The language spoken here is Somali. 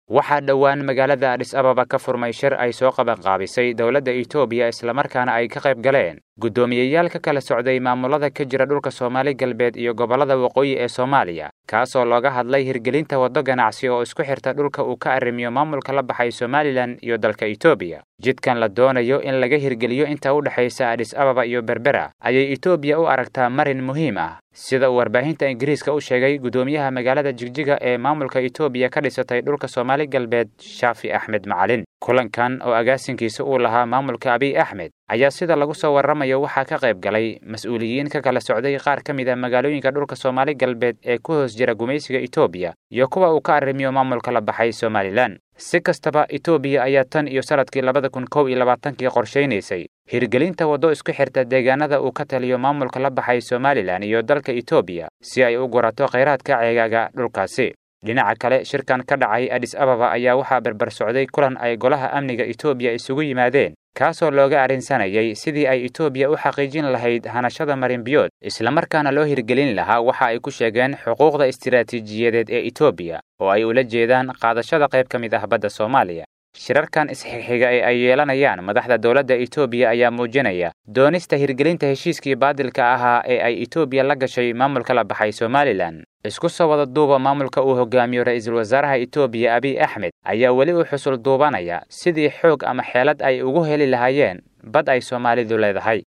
waxaa dhowaan magaalada adhis ababa ka furmay shir ay soo qabanqaabisay dowladda itoobiya islamarkaana ay ka qayb galeen guddoomiyeyaal ka kala socday maamulada ka jira dhulka soomaali galbeed iyo gobollada waqooyi ee soomaaliya kaasoo looga hadlay hirgelinta waddo ganacsi oo isku xirta dhulka uu ka arrimiyo maamulka la baxay somalilan iyo dalka itoobiya jidkan la doonayo in laga hirgeliyo inta u dhexaysa adhis ababa iyo berbera ayay itoobiya u aragtaa marin muhiim ah sida uu warbaahinta ingiriiska u sheegay guddoomiyaha magaalada jigjiga ee maamulka itoobiya ka dhisatay dhulka soomaali galbeed shaafi axmed macalin kulankan oo agaasinkiisa uu lahaa maamulka abiy axmed ayaa sida lagu soo warramayo waxaa ka qayb galay mas-uuliyiin ka kala socday qaar ka mid a magaalooyinka dhulka soomaali galbeed ee ku hoos jira gumaysiga itoobiya iyo kuwa uu ka arrimiyo maamulka la baxay somalilan si kastaba itoobiya ayaa tan iyo sanadkii labada kun kow iyo labaatankii qorshaynaysay hirgelinta waddo isku xirta deegaanada uu ka taliyo maamulka la baxay somalilan iyo dalka itoobiya si ay u gurato khayraadka ceegaaga dhulkaasi dhinaca kale shirkan ka dhacay adhis ababa ayaa waxaa berber socday kulan ay golaha amniga itoobiya isugu yimaadeen kaasoo looga arrinsanayay sidii ay itoobiya u xaqiijin lahayd hanashada marinbiyood islamarkaana loo hirgelin lahaa waxa ay ku sheegeen xuquuqda istiraatiijiyadeed ee itoobiya oo ay ula jeedaan qaadashada qayb ka mid ah badda soomaaliya shirarkan isxixiga ee ay yeelanayaan madaxda dowladda itoobiya ayaa muujinaya doonista hirgelinta heshiiskii baadilka ahaa ee ay itoobiya la gashay maamulka la baxay somalilan isku soo wada duuba maamulka uu hogaamiyo ra'iisul wasaaraha itoobiya abiy axmed ayaa weli u xusul duubanaya sidii xoog ama xeelad ay ugu heli lahaayeen bad ay soomaalidu leedahay